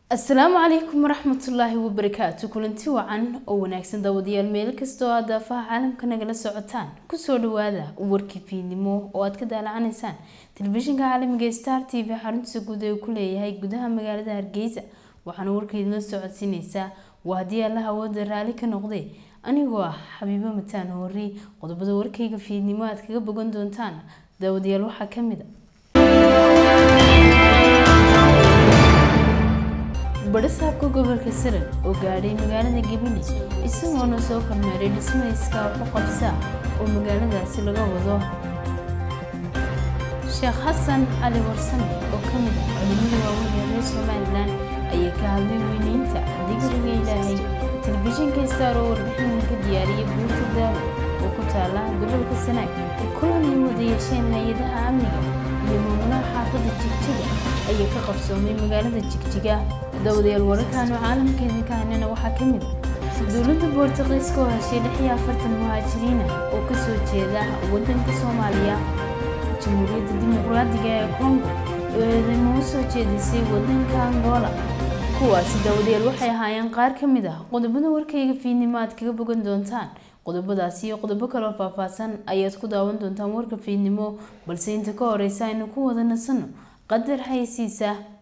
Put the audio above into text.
asalaamu calaykum waraxmatullaahi wabarakaatu kulanti wacan oo wanaagsan daawadayaal meel kastoo aad daafaha caalamka nagala socotaan kusoo dhawaada warkii fiidnimo oo aad ka daalacanaysaan telefishinka caalamiga star t v xaruntiisa guud ee uu ku leeyahay gudaha magaalada hargeysa waxaana warkaydinla socodsiineysaa waa haddii allaha awooda raalli ka noqday anigoo ah xabiibo mataan hoori qodobada warkayga fiidnimo aad kaga bogan doontaan daawadayaal waxaa kamid a badhasaabka gobolka saran oo gaadhay magaalada gabiley isagoona soo kormeeray dhismayska waxu qabsa oo magaaladaasi laga wado sheekh xasan cali warsame oo ka mid ah culimada waaweyn ee reer somalilan ayaa ka hadlay weyneynta digriga ilaahay telefishinka star oo warbixin ka diyaariyay buurta daawo oo ku taala gobolka sanaag ee kulan ay wada yeesheen hay-adaha amniga iyo maamulaha xaafadda jigjiga ayaa ka qabsoomay magaalada jigjiga dawadayaal wararkaanu caalamkeedii ka hanana waxaa ka mid dowladda boortaqiiska oo heshay lix iyo afartan muhaajiriina oo kasoo jeeda wadanka soomaaliya jamhuuriyadda dimuqraadiga ee congo oo eedeymo u soo jeedisay wadanka angola kuwaasi dawadayaal waxay ahaayeen qaar ka mid ah qodobada warkayga fiidnimo aad kaga bogan doontaan qodobadaasi iyo qodobo kaloo faahfaahsan ayaad ku daawan doontaan warka fiidnimo balse inta ka horeysa aynu ku wada nasanno qadar xaysiisa